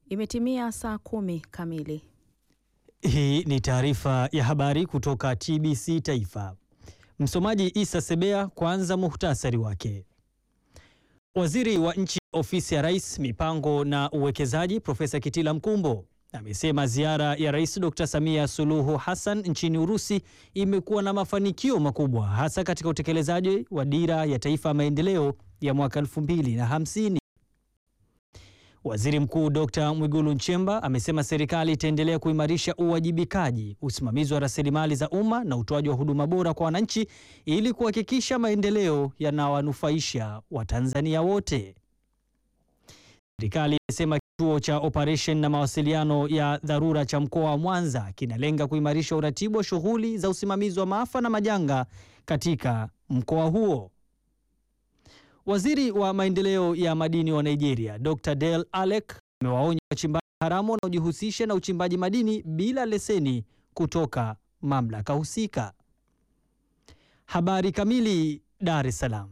Imetimia saa kumi kamili. Hii ni taarifa ya habari kutoka TBC Taifa. Msomaji Isa Sebea. Kwanza muhtasari wake. Waziri wa Nchi, Ofisi ya Rais, Mipango na Uwekezaji, Profesa Kitila Mkumbo amesema ziara ya Rais Dr. Samia Suluhu Hassan nchini Urusi imekuwa na mafanikio makubwa hasa katika utekelezaji wa Dira ya Taifa ya Maendeleo ya mwaka 2050. Waziri Mkuu Dr. Mwigulu Nchemba amesema serikali itaendelea kuimarisha uwajibikaji, usimamizi wa rasilimali za umma na utoaji wa huduma bora kwa wananchi ili kuhakikisha maendeleo yanawanufaisha Watanzania wote. Serikali imesema kituo cha operation na mawasiliano ya dharura cha mkoa wa Mwanza kinalenga kuimarisha uratibu wa shughuli za usimamizi wa maafa na majanga katika mkoa huo. Waziri wa maendeleo ya madini wa Nigeria, Dr. Del Alec amewaonya wachimbaji haramu wanaojihusisha na uchimbaji madini bila leseni kutoka mamlaka husika. Habari kamili. Dar es Salaam.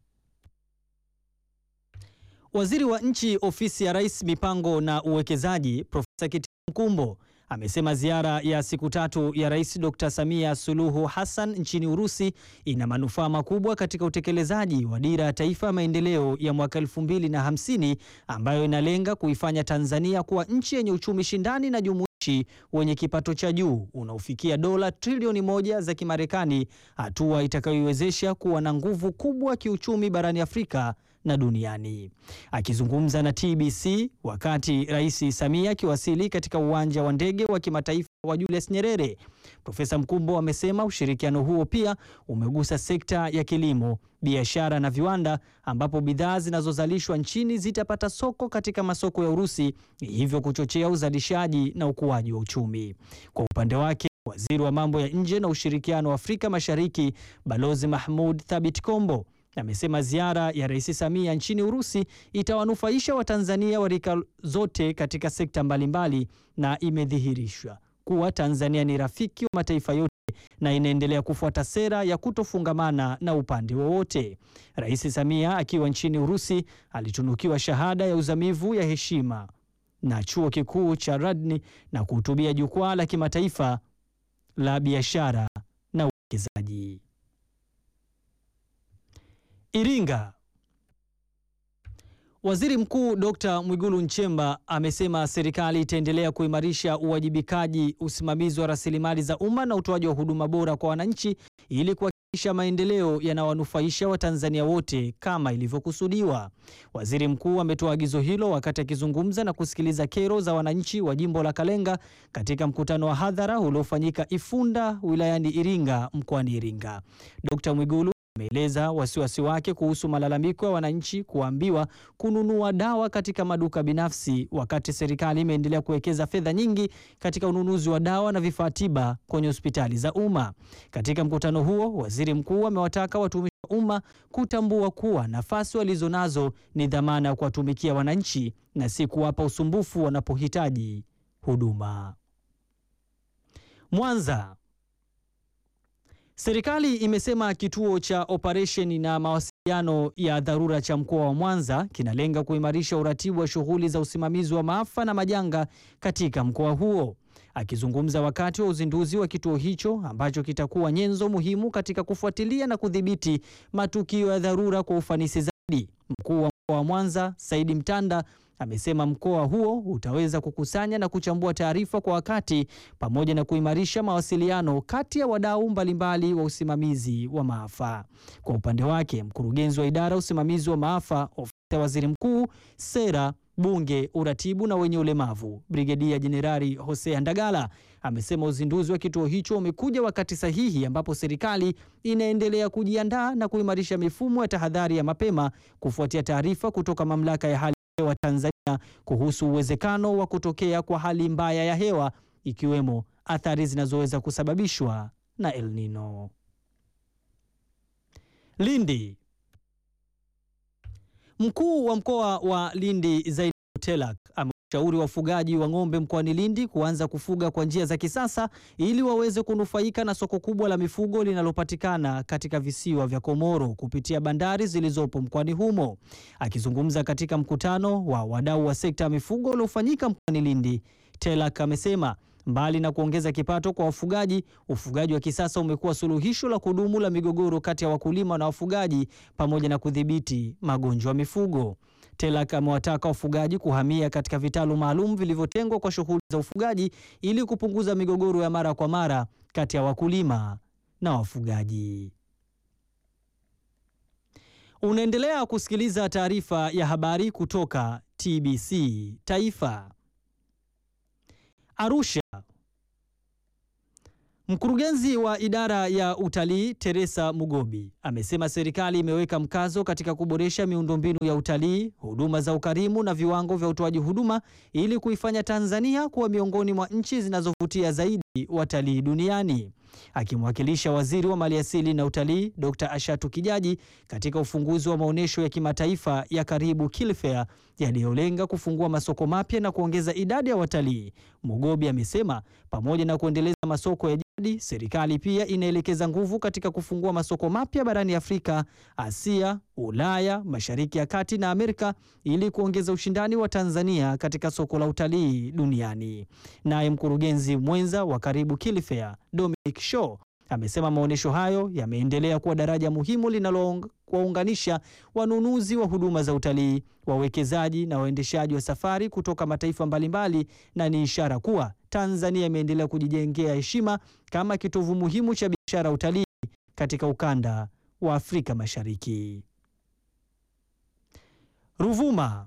Waziri wa Nchi, Ofisi ya Rais, Mipango na Uwekezaji, Profesa Kitila Mkumbo amesema ziara ya siku tatu ya Rais Dr. Samia Suluhu Hassan nchini Urusi ina manufaa makubwa katika utekelezaji wa Dira ya Taifa ya Maendeleo ya mwaka 2050 ambayo inalenga kuifanya Tanzania kuwa nchi yenye uchumi shindani na jumuishi wenye kipato cha juu unaofikia dola trilioni moja za Kimarekani, hatua itakayoiwezesha kuwa na nguvu kubwa kiuchumi barani Afrika na duniani. Akizungumza na TBC wakati Rais Samia akiwasili katika uwanja wa ndege wa kimataifa wa Julius Nyerere, Profesa Mkumbo amesema ushirikiano huo pia umegusa sekta ya kilimo, biashara na viwanda, ambapo bidhaa zinazozalishwa nchini zitapata soko katika masoko ya Urusi, hivyo kuchochea uzalishaji na ukuaji wa uchumi. Kwa upande wake Waziri wa mambo ya nje na ushirikiano wa Afrika Mashariki Balozi Mahmud Thabit Kombo amesema ziara ya Rais Samia nchini Urusi itawanufaisha Watanzania wa rika zote katika sekta mbalimbali na imedhihirishwa kuwa Tanzania ni rafiki wa mataifa yote na inaendelea kufuata sera ya kutofungamana na upande wowote. Rais Samia akiwa nchini Urusi alitunukiwa shahada ya uzamivu ya heshima na Chuo Kikuu cha Radni na kuhutubia jukwaa la kimataifa la biashara na uwekezaji. Iringa. Waziri Mkuu Dr. Mwigulu Nchemba amesema serikali itaendelea kuimarisha uwajibikaji, usimamizi wa rasilimali za umma na utoaji wa huduma bora kwa wananchi ili kuhakikisha maendeleo yanawanufaisha Watanzania wote kama ilivyokusudiwa. Waziri Mkuu ametoa agizo hilo wakati akizungumza na kusikiliza kero za wananchi wa jimbo la Kalenga katika mkutano wa hadhara uliofanyika Ifunda wilayani Iringa mkoani Iringa. Dr. Mwigulu ameeleza wasiwasi wake kuhusu malalamiko ya wananchi kuambiwa kununua dawa katika maduka binafsi wakati serikali imeendelea kuwekeza fedha nyingi katika ununuzi wa dawa na vifaa tiba kwenye hospitali za umma. Katika mkutano huo, waziri mkuu amewataka watumishi wa umma kutambua kuwa nafasi walizonazo ni dhamana ya kuwatumikia wananchi na si kuwapa usumbufu wanapohitaji huduma. Mwanza. Serikali imesema kituo cha operesheni na mawasiliano ya dharura cha mkoa wa Mwanza kinalenga kuimarisha uratibu wa shughuli za usimamizi wa maafa na majanga katika mkoa huo. Akizungumza wakati wa uzinduzi wa kituo hicho ambacho kitakuwa nyenzo muhimu katika kufuatilia na kudhibiti matukio ya dharura kwa ufanisi zaidi, mkuu wa mkoa wa Mwanza Saidi Mtanda amesema mkoa huo utaweza kukusanya na kuchambua taarifa kwa wakati pamoja na kuimarisha mawasiliano kati ya wadau mbalimbali wa usimamizi wa maafa. Kwa upande wake, mkurugenzi wa idara ya usimamizi wa maafa, ofisi ya waziri mkuu, sera, bunge, uratibu na wenye ulemavu, Brigedia Jenerali Hosea Ndagala amesema uzinduzi wa kituo hicho umekuja wakati sahihi ambapo serikali inaendelea kujiandaa na kuimarisha mifumo ya tahadhari ya mapema kufuatia taarifa kutoka mamlaka ya hali wa Tanzania kuhusu uwezekano wa kutokea kwa hali mbaya ya hewa ikiwemo athari zinazoweza kusababishwa na El Nino. Lindi. Mkuu wa mkoa wa Lindi Zaid Telak shauri wafugaji wa ng'ombe mkoani Lindi kuanza kufuga kwa njia za kisasa ili waweze kunufaika na soko kubwa la mifugo linalopatikana katika visiwa vya Komoro kupitia bandari zilizopo mkoani humo. Akizungumza katika mkutano wa wadau wa sekta ya mifugo uliofanyika mkoani Lindi, Telak amesema mbali na kuongeza kipato kwa wafugaji, ufugaji wa kisasa umekuwa suluhisho la kudumu la migogoro kati ya wakulima na wafugaji pamoja na kudhibiti magonjwa ya mifugo. Telak amewataka wafugaji kuhamia katika vitalu maalum vilivyotengwa kwa shughuli za ufugaji ili kupunguza migogoro ya mara kwa mara kati ya wakulima na wafugaji. Unaendelea kusikiliza taarifa ya habari kutoka TBC Taifa. Arusha. Mkurugenzi wa idara ya utalii Teresa Mugobi amesema serikali imeweka mkazo katika kuboresha miundombinu ya utalii, huduma za ukarimu na viwango vya utoaji huduma ili kuifanya Tanzania kuwa miongoni mwa nchi zinazovutia zaidi watalii duniani. Akimwakilisha waziri wa maliasili na utalii Dr. Ashatu Kijaji katika ufunguzi wa maonyesho ya kimataifa ya Karibu Kilfair yaliyolenga kufungua masoko mapya na kuongeza idadi ya watalii, Mugobi amesema pamoja na kuendeleza masoko ya jadi, serikali pia inaelekeza nguvu katika kufungua masoko mapya barani Afrika, Asia, Ulaya, Mashariki ya Kati na Amerika ili kuongeza ushindani wa Tanzania katika soko la utalii duniani. Naye mkurugenzi mwenza wa Karibu Kilfair Dominic Shaw amesema maonyesho hayo yameendelea kuwa daraja muhimu linalowaunganisha wanunuzi wa huduma za utalii, wawekezaji na waendeshaji wa safari kutoka mataifa mbalimbali, na ni ishara kuwa Tanzania imeendelea kujijengea heshima kama kitovu muhimu cha biashara ya utalii katika ukanda wa Afrika Mashariki. Ruvuma.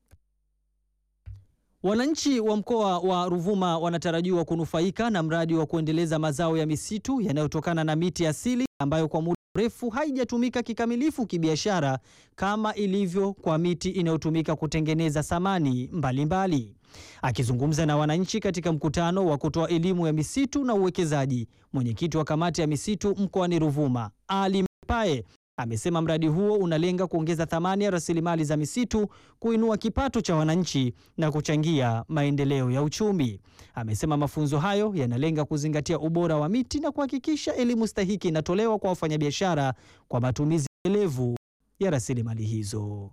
Wananchi wa mkoa wa Ruvuma wanatarajiwa kunufaika na mradi wa kuendeleza mazao ya misitu yanayotokana na miti asili ambayo kwa muda mrefu haijatumika kikamilifu kibiashara kama ilivyo kwa miti inayotumika kutengeneza samani mbalimbali. Akizungumza na wananchi katika mkutano wa kutoa elimu ya misitu na uwekezaji, mwenyekiti wa kamati ya misitu mkoani Ruvuma, Ali Mpae amesema mradi huo unalenga kuongeza thamani ya rasilimali za misitu, kuinua kipato cha wananchi na kuchangia maendeleo ya uchumi. Amesema mafunzo hayo yanalenga kuzingatia ubora wa miti na kuhakikisha elimu stahiki inatolewa kwa wafanyabiashara kwa matumizi endelevu ya rasilimali hizo.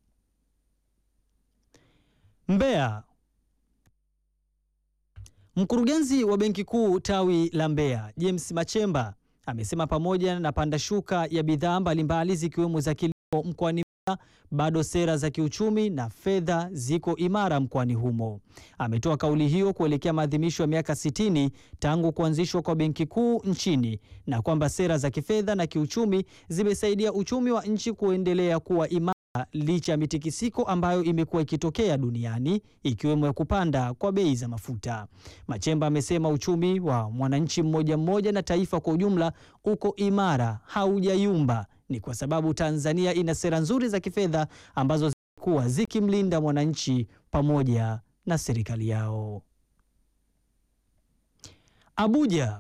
Mbeya. Mkurugenzi wa Benki Kuu tawi la Mbeya, James Machemba amesema pamoja na panda shuka ya bidhaa mbalimbali zikiwemo za kilimo mkoani Mbeya, bado sera za kiuchumi na fedha ziko imara mkoani humo. Ametoa kauli hiyo kuelekea maadhimisho ya miaka 60 tangu kuanzishwa kwa Benki Kuu nchini na kwamba sera za kifedha na kiuchumi zimesaidia uchumi wa nchi kuendelea kuwa imara licha ya mitikisiko ambayo imekuwa ikitokea duniani ikiwemo ya kupanda kwa bei za mafuta. Machemba amesema uchumi wa mwananchi mmoja mmoja na taifa kwa ujumla uko imara, haujayumba. Ni kwa sababu Tanzania ina sera nzuri za kifedha ambazo zimekuwa zikimlinda mwananchi pamoja na serikali yao. Abuja.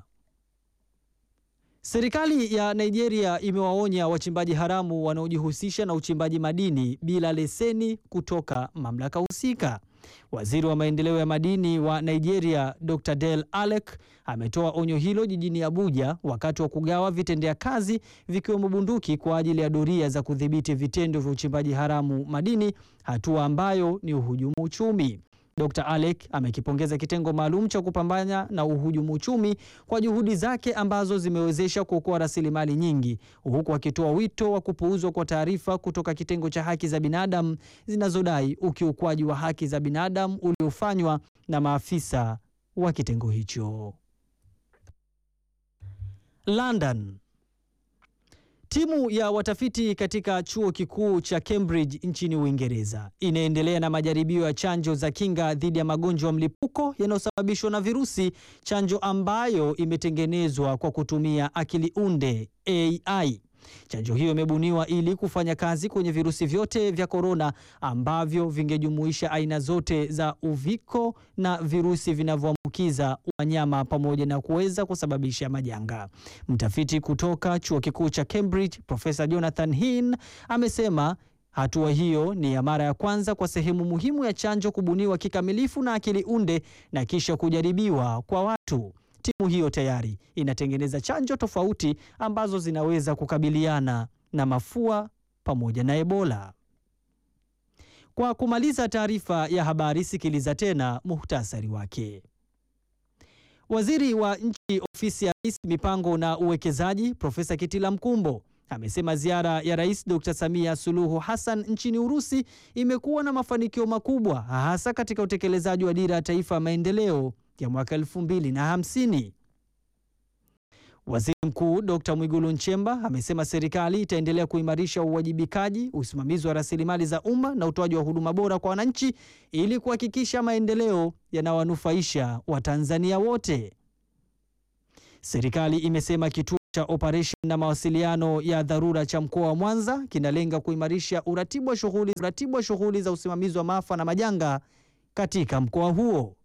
Serikali ya Nigeria imewaonya wachimbaji haramu wanaojihusisha na uchimbaji madini bila leseni kutoka mamlaka husika. Waziri wa maendeleo ya madini wa Nigeria, Dr. Del Alec ametoa onyo hilo jijini Abuja wakati wa kugawa vitendea kazi vikiwemo bunduki kwa ajili ya doria za kudhibiti vitendo vya uchimbaji haramu madini, hatua ambayo ni uhujumu uchumi. Dr. Alec amekipongeza kitengo maalum cha kupambana na uhujumu uchumi kwa juhudi zake ambazo zimewezesha kuokoa rasilimali nyingi, huku akitoa wito wa kupuuzwa kwa taarifa kutoka kitengo cha haki za binadamu zinazodai ukiukwaji wa haki za binadamu uliofanywa na maafisa wa kitengo hicho. London. Timu ya watafiti katika chuo kikuu cha Cambridge nchini Uingereza inaendelea na majaribio ya chanjo za kinga dhidi ya magonjwa ya mlipuko yanayosababishwa na virusi, chanjo ambayo imetengenezwa kwa kutumia akili unde AI. Chanjo hiyo imebuniwa ili kufanya kazi kwenye virusi vyote vya korona ambavyo vingejumuisha aina zote za uviko na virusi vinavyoambukiza wanyama pamoja na kuweza kusababisha majanga. Mtafiti kutoka chuo kikuu cha Cambridge, Profesa Jonathan Hinn amesema Hatua hiyo ni ya mara ya kwanza kwa sehemu muhimu ya chanjo kubuniwa kikamilifu na akili unde na kisha kujaribiwa kwa watu. Timu hiyo tayari inatengeneza chanjo tofauti ambazo zinaweza kukabiliana na mafua pamoja na Ebola. Kwa kumaliza taarifa ya habari, sikiliza tena muhtasari wake. Waziri wa Nchi, Ofisi ya Rais, Mipango na Uwekezaji, Profesa Kitila Mkumbo amesema ziara ya Rais Dr. Samia Suluhu Hassan nchini Urusi imekuwa na mafanikio makubwa hasa katika utekelezaji wa Dira ya Taifa ya Maendeleo ya mwaka 2050. Waziri Mkuu Dr. Mwigulu Nchemba amesema serikali itaendelea kuimarisha uwajibikaji, usimamizi wa rasilimali za umma na utoaji wa huduma bora kwa wananchi ili kuhakikisha maendeleo yanawanufaisha Watanzania wote. Serikali imesema kituo cha operation na mawasiliano ya dharura cha mkoa wa Mwanza kinalenga kuimarisha uratibu wa shughuli uratibu wa shughuli za usimamizi wa maafa na majanga katika mkoa huo.